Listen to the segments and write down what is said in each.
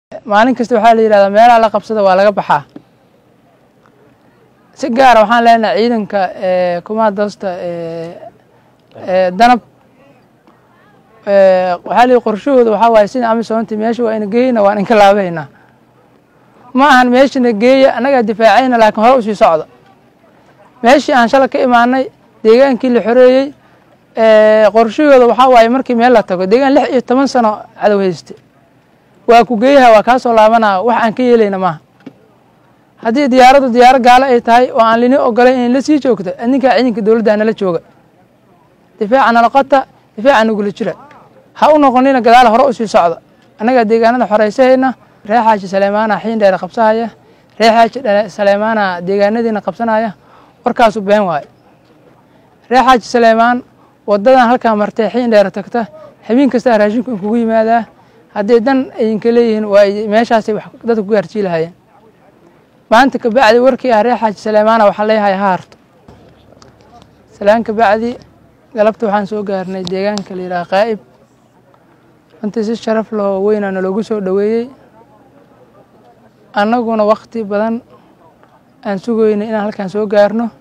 maalin kasta waxaa la yidhahdaa meelaha la qabsada waa laga baxaa si gaara waxaan leenahay ciidanka kumaadoosta danab waxaa la yidhi qorshahooda waxaa waaye sida amisoonti meesha waa ina geeyna waan inka laabahaynaa ma ahan meeshana geeya annagaa difaacayna laakiin hore usii socda meeshii aan shala ka imaanay deegaankii la xoreeyey qorshahooda waxaa waaye markii meel la tago deegaan lix iyo toban sano cadow hayste waa ku geeyaha waa kaa soo laabanaa wax aan ka yeelayna maaha haddii diyaaraddu diyaaro gaalo ay tahay oo aan lini ogolayn inay la sii joogto adninkaa ciidanka dowladda nala jooga difaaca nala qota difaaca nagula jira ha u noqonina gadaal hore usii socda annagaa deegaanada xoreysahayna ree xaaji saleymaana xiin dheere qabsahaya ree xaaji saleymaana deegaanadiina qabsanaya warkaasu been waaye ree xaaji saleymaan wadadan halkaa martee xiin dheere tagta habeen kastaa raashinku inkugu yimaadaa hadday dan idinka leeyihiin waa meeshaasay wax dadka ku gaarjiilahayeen maanta kabacdi warkii ah ree xaaji saleymaana waxaa leeyahay ha harto salaan kabacdi galabta waxaan soo gaarnay deegaanka la yidhaha qaa'ib runtii si sharaf lahoo weynaa naloogu soo dhoweeyey annaguna wakti badan aan sugoynay inaan halkaan soo gaarno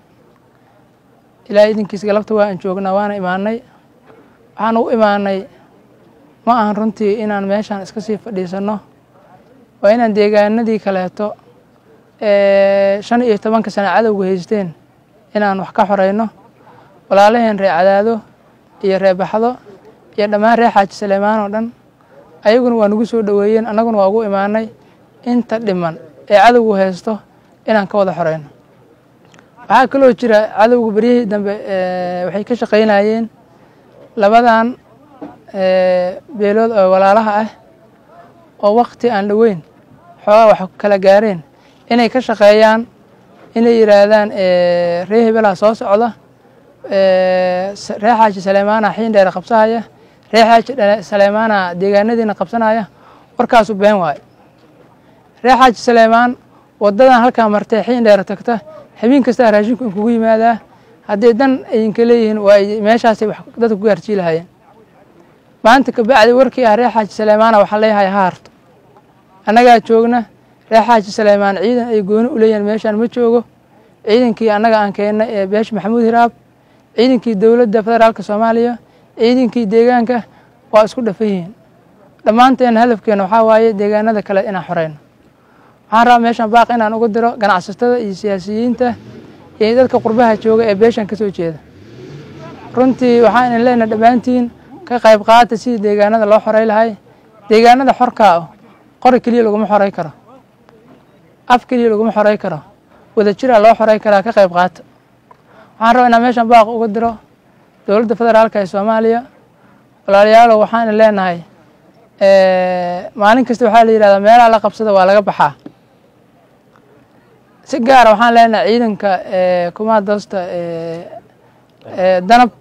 ilaa idinkiis galabta waa aan joognaa waana imaanay waxaan u imaanay ma ahan runtii inaan meeshaan iska sii fadhiisanno waa inaan deegaanadii kaleeto shan iyo tobanka sana cadowga haysteen inaan wax ka xoreyno walaalaheen ree cadaado iyo ree baxdo iyo dhammaan ree xaaji saleymaan oo dhan ayaguna waa nagu soo dhoweeyeen annaguna waa ugu imaanay inta dhiman ee cadowgu haysto inaan ka wada xoreyno waxaa kaloo jira cadowga beryihii dambe waxay ka shaqaynayeen labadan beelood oo walaalaha ah oo wakti aan dhoweyn xoogaa wax kala gaareen inay ka shaqeeyaan inay yidhaahdaan ree hebelaa soo socda ree xaaji saleymaana xiin dheere qabsahaya ree xaaji saleymaana deegaanadiina qabsanaya warkaasu been waaye ree xaaji saleymaan wadadan halkaa martee xiin dheere tagta habeen kastaa raashinku inkugu yimaadaa hadday dan idinka leeyihiin waa meeshaasay wax dadka ku gaarjiilahayeen maanta kabacdi warkii ah ree xaaji saleymaana waxaa leeyahay ha harto annagaa joogna ree xaaji saleymaan ciidan ay gooni u leeyihiin meeshaan ma joogo ciidankii annaga aan keennay ee beesh maxamuud hiraab ciidankii dowladda federaalka soomaaliya ciidankii deegaanka waa isku dhafan yihiin dhammaanteena hadafkeena waxaa waaye deegaanada kale inaan xoreyno waxaan rabaa meeshaan baaq inaan uga diro ganacsatada iyo siyaasiyiinta iyo dadka qurbaha jooga ee beeshan ka soo jeeda runtii waxaan idin leenahay dhammaantiin ka qayb qaata sidii deegaanada loo xorey lahay deegaanada xorkaa ah qori keliya laguma xorey karo af keliya laguma xorey karo wada jiraa loo xorey karaa ka qayb qaata waxaan rabaa inaan meeshaan baaq uga diro dowladda federaalka ee soomaaliya walaalayaalow waxaan idin leenahay maalin kasta waxaa la yidhahdaa meelaha la qabsada waa laga baxaa si gaara waxaan leenahay ciidanka kumaadoosta danab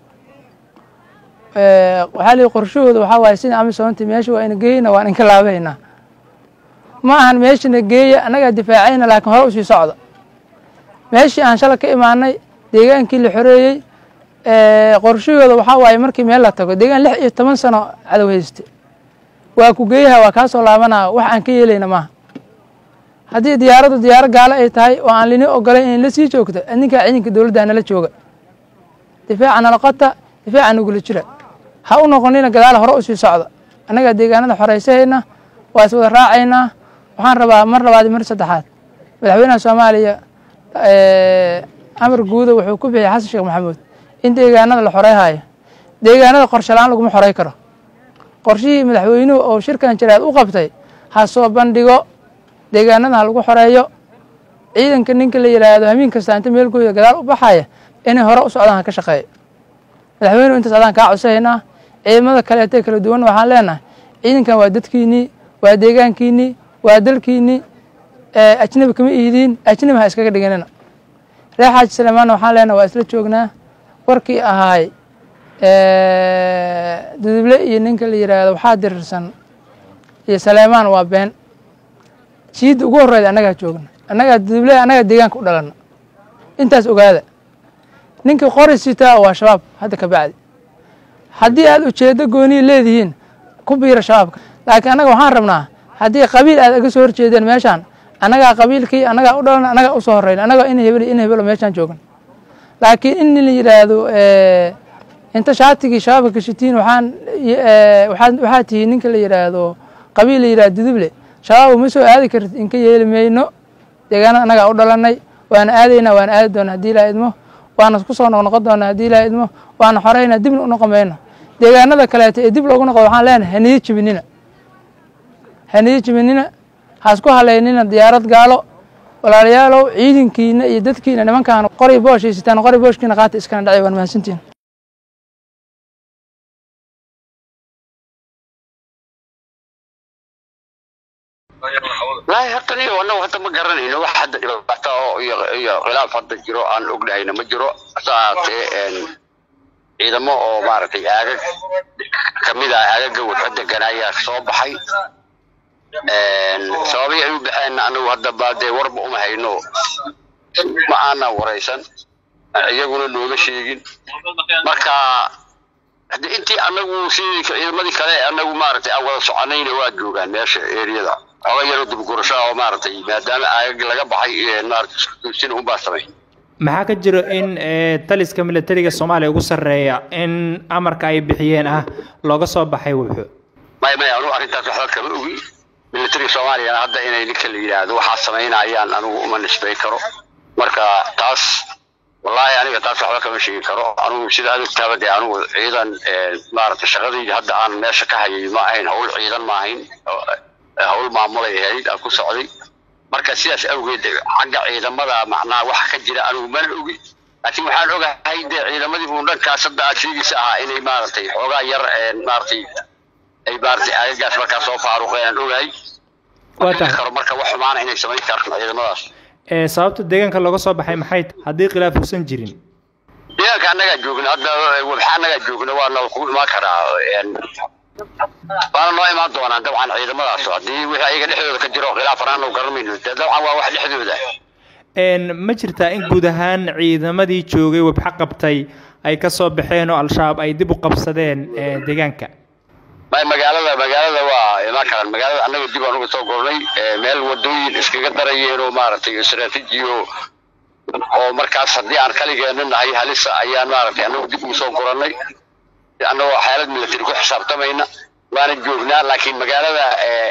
waxaa la yidhi qorshahooda waxaa waaye sida amisoonti meesha waa ina geeyna waan inka laabahaynaa ma ahan meeshana geeya annagaa difaacayna laakiin hore usii socda meeshii aan shala ka imaanay deegaankii la xoreeyey qorshahooda waxaa waaye markii meel la tago deegaan lix iyo toban sano cadow hayste waa ku geeyaha waa kaa soo laabanaa wax aan ka yeelayna maaha haddii diyaaraddu diyaaro gaalo ay tahay oo aan lini ogolayn inay la sii joogto adninkaa ciidanka dowladda nala jooga difaaca nala qota difaaca nagula jira ha u noqonina gadaal hore usii socda annagaa deegaanada xoreysahayna waa is wada raacaynaa waxaan rabaa mar labaad mar saddexaad madaxweynaha soomaaliya amar guuda wuxuu ku bixiyay xasan sheekh maxamuud in deegaanada la xoreyhayo deegaanada qorshe la-aan laguma xorey karo qorshihii madaxweynuhu oo shirkan jaraad u qabtay ha soo bandhigo deegaanada ha lagu xoreeyo ciidanka ninka la yidhaahdo hamiin kasta inta meelkooda gadaal u baxaya inay hore u socdaan ha ka shaqeeyo madaxweynuhu intaas adaan kaa codsahaynaa ciidamada kaleetee kala duwan waxaan leenahay ciidankan waa dadkiinnii waa deegaankiinnii waa dalkiinnii ajnabi kama ihidiin ajnabi ha iskaga dhiganina ree xaaji saleymaanna waxaan leenahay waa isla joognaa warkii ahaay duduble iyo ninka la yidhaahdo waxaa dirirsan iyo saleymaan waa been jiidda ugu horreyda annagaa joogna annagaa duduble annagaa deegaanka u dhalana intaas ogaada ninkii qori sitaa waa shabaab hadda ka bacdi haddii aad ujeeddo gooniya leedihiin ku biira shabaabka laakiin annaga waxaan rabnaa haddii qabiil aad aga soo horjeedeen meeshaan annagaa qabiilkii annagaa u dhalan annagaa usoo horreyn annagaa in hebel in hebelo meeshaan joogan laakiin in la yidhaahdo inta shaatigii shabaabka gashatiin waxaan waxaad waxaa tihiin ninka la yidhaahdo qabiil la yidhahdo duduble shabaab uma soo aadi kartid inka yeeli mayno deegaanada annagaa u dhalanay waana aadaynaa waana aadi doonaa haddii ilaa idmo waana ku soo noqnoqon doonaa haddii ilaa idmo waana xoreynaa dibna u noqon mayno deegaanada kaleeto ee dib loogu noqdo waxaan leenahay haniyo jibinina haniyo jibinina haasku haleynina diyaarad gaalo walaalayaalow ciidankiina iyo dadkiina nimankaan qori boosh haysataan qori booshkiina qaata iskana dhacay waan mahadsantihin wallaahi horta niyo annagu hadda ma garanayno wax hadda dhibaato oo iyo iyo khilaaf hadda jiro aan ognahayna ma jiro hase ahaatee ciidamo oo maaragtay aagag kamid ah aagaga wadxo degan ayaa soo baxay sababii ay u baxeen anagu hadda baa dee warba uma hayno ma aanan waraysan iyaguna nooma sheegin marka hade intii anagu sidii ciidamadii kale anagu maaragtay aan wada soconayna waa joogaan meesha eriyada xoga yaroo dibgurasho oo maaragtay maadaama aagag laga baxay maaragtay unbaa samay maxaa ka jiro in taliska militariga soomaaliya ugu sarreeya in amarka ay bixiyeen ah looga soo baxay wuxuu may may anugu arrintaas waxba kama ogi militariga soomaaliyana hadda inay ninka la yidhaahdo waxaa samaynayaan anigu uma nisbay karo marka taas wallaahi aniga taas waxba kama sheegi karo anigu sida aad ogtaaba dee anigu ciidan maaragtay shaqadayda hadda aan meesha ka hayay ma ahayn hawl ciidan ma ahayn hawl maamulay ahayd aan ku socday marka sidaas awgeed xagga ciidamada macnaha waxa ka jira anigu mana ogi laakiin waxaan ogahay dee ciidamadii uun dhankaas hadda aad sheegaysa ahaa inay maaragtay xoogaa yar maaragtay ay maaragtay aagagaas markaa soo faaruqeen aan ogahay karo marka wax xumaana inay samayn karaan ciidamadaas sababta deegaanka looga soo baxay maxay haddii khilaaf uusan jirin deegaanka annagaa joogna hadda wabxa annagaa joogna waa nala kugu imaan karaa waana noo imaan doonaan dabcan ciidamadaas haddii wixii ayaga dhexdooda ka jiro khilaaf anaan noo garanayno dee dabcan waa wax dhexdooda ma jirtaa in guud ahaan ciidamadii joogay wabxa qabtay ay ka soo baxeen oo al-shabaab ay dib u qabsadeen deegaanka may magaalada magaalada waa imaan karaan magaalada annaga dib aan uga soo gornay meel wadooyin iskaga darayeen oo maaragtay istraatiijiyo oo markaas haddii aan kaligeena nahay halisa ayaan maaragtay annagu dib ugu soo gorannay annagoo xaalad military ku xisaabtamayna waana joognaa laakiin magaalada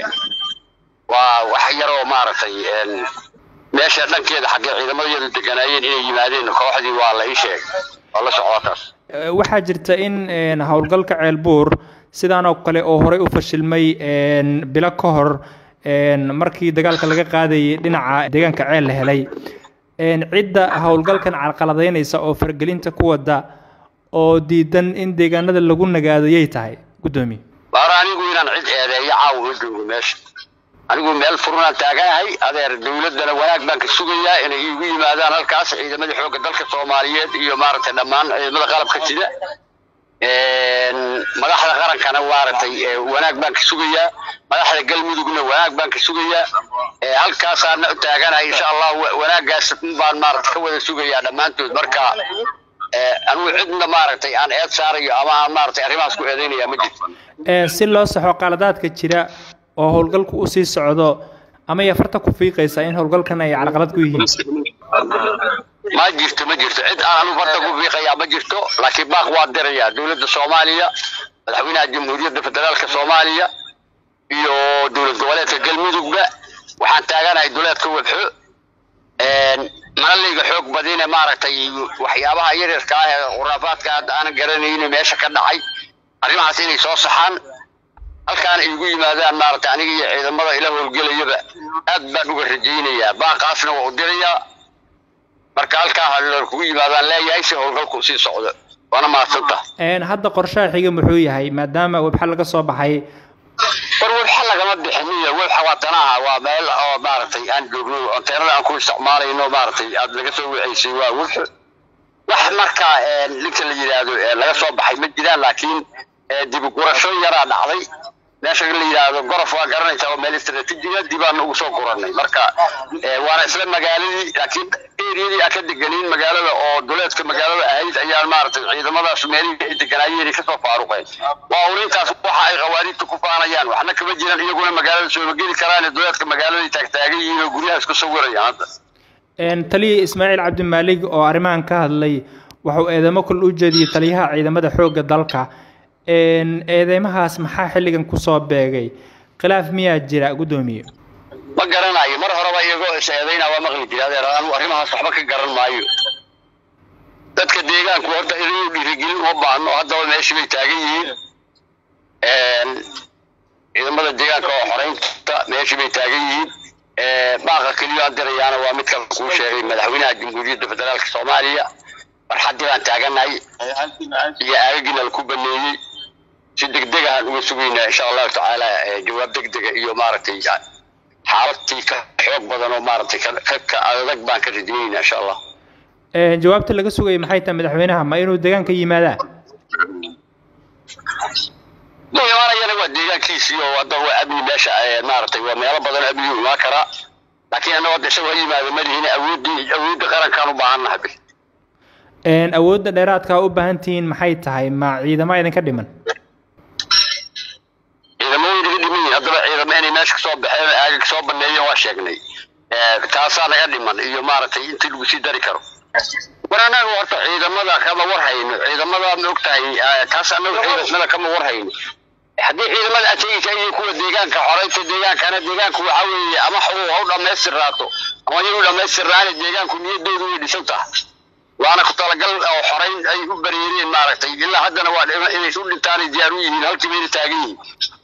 waa wax yaroo maaragtay meesha dhankeeda xaggee ciidamadayadu deganaayeen inay yimaadeen kooxdii waa la ii sheegay waa la socdaa taas waxaa jirta in howlgalka ceelbuur sidaan oo kale oo horey u fashilmay bilo ka hor markii dagaalka laga qaadayay dhinaca deegaanka ceel la helay cidda howlgalkan carqaladaynaysa oo fargelinta ku wada oo diidan in deegaanada lagu nagaado yay tahay guddoomiye baar anigu inaan cid eedeeyo caawa ma joogo meesha anigu meel furnaan taaganahay adeer dowladdana wanaag baan ka sugayaa inay iigu yimaadaan halkaas ciidamadii xoogga dalka soomaaliyeed iyo maaragtay dhammaan ciidamada qalabka sida madaxda qarankana maaragtay wanaag baan ka sugayaa madaxda galmudugna wanaag baan ka sugayaa halkaasaana u taaganahay insha allah wanaaggaas baan maaragtay ka wada sugayaa dhammaantood marka anigu cidna maaragtay aan eed saarayo ama aan maaragtay arrimahaas ku eedeynaya ma jirto si loo saxo qaladaadka jira oo howlgalku u sii socdo ama ay farta ku fiiqaysaa in howlgalkan ay carqalad ku yihiin ma jirto ma jirto cid aan anigu farta ku fiiqayaa ma jirto laakiin baaq waa dirayaa dowladda soomaaliya madaxweynaha jamhuuriyadda federaalka soomaaliya iyo dowlad goboleedka galmudugba waxaan taaganahay duleedka webxo malalayga xoog badine maaragtay waxyaabaha yaryarka ah ee khuraafaadka hadda aanan garanaynin meesha ka dhacay arrimahaas inay soo saxaan halkaan ay igu yimaadaan maaragtay aniga iyo ciidamada ila howlgelayaba aad baan uga rajaynayaa baaqaasna waa u dirayaa marka halkaa haloor kugu yimaadaan leeyahay si howlgalku sii socdo waana mahadsanta hadda qorshaha xiga muxuu yahay maadaama webxa laga soo baxay war webxa lagama bixiniyo webxa waa tanaha waa meel oo maaragtay aan joogno onteenada aan ku isticmaalayno maaragtay aad laga soo wiceysay waa webxo wax marka ninka la yidhaahdo laga soo baxay ma jiraan laakiin dibugurasho yaraa dhacday meesha la yidhaahdo gorof waa garanaysaa oo meel istaraatiijiya dib aan ugu soo guranay marka waana isla magaaladii laakiin eriyadii aan ka deganin magaalada oo duleedka magaalada ahayd ayaan maaragtay ciidamadaas meelihii ay deganaayeen kasoo faaruqeen waa un intaas waxa ay khawaariijta ku faanayaan waxna kama jiran iyaguna magaalada sooma geli karaan duleedka magaaladay taagtaagan yihiin oo guryaha isku sawirayaan hadda taliya ismaaciil cabdimaalig oo arrimahan ka hadlay wuxuu eedeymo kul u jeediyey taliyaha ciidamada xoogga dalka eedeymahaas maxaa xilligan kusoo beegay khilaaf miyaa jira guddoomiye ma garanayo mar horeba iyagoo is eedayna waa maqli jira adeer anu arrimahaas waxba ka garan maayo dadka deegaanku horta inuu dhiirigelin uma baahno haddaba meeshii bay taagan yihiin ciidamada deegaanka oo xoreynta meeshii bay taagan yihiin baaqa keliya aan dirayaana waa midka kuu sheegay madaxweynaha jamhuuriyadda federaalka soomaaliya farxaddii baan taaganahay iyo aagagiina laku baneeyey si degdeg ahaan uga sugaynaa insha allahu tacaala jawaab degdega iyo maaragtay xaaladtii ka xoog badan oo maaragtay ka adag baan ka rajaynaynaa insha allah jawaabta laga sugayay maxay tahay madaxweynaha ma inuu deegaanka yimaadaa ma imaanayana waa deegaankiisii oo hadda waa amni meesha maaragtay waa meelo badan amnigu imaan karaa laakiin annaga hadda isagoo yimaado ma lihin awooddii awoodda qarankaan u baahannahay bil awoodda dheeraadka u baahan tihiin maxay tahay ma ciidamo idinka dhiman ciidamooyin naga dhiman yihin haddaba ciidamo inay meesha kasoo baxeen aaga kasoo baneeyeen waa sheegnay taasaa naga dhiman iyo maaragtay intii lagu sii dari karo war annaga horta ciidamada kama war hayno ciidamada ma og tahay taas annaga ciidamada kama war hayno haddii ciidamada aad sheegaysa iyo kuwa deegaanka xoreynta deegaankana deegaanku waxa weeye ama xawu ha u dhammaystirnaato ama iyagu dhammaystirnaani deegaanku niyadoodu way dhisan tahay waana ku talagal oo xoreyn ay u bareereen maaragtay ilaa haddana waa inay u dhintaanay diyaar u yihiin halkii bayna taagan yihiin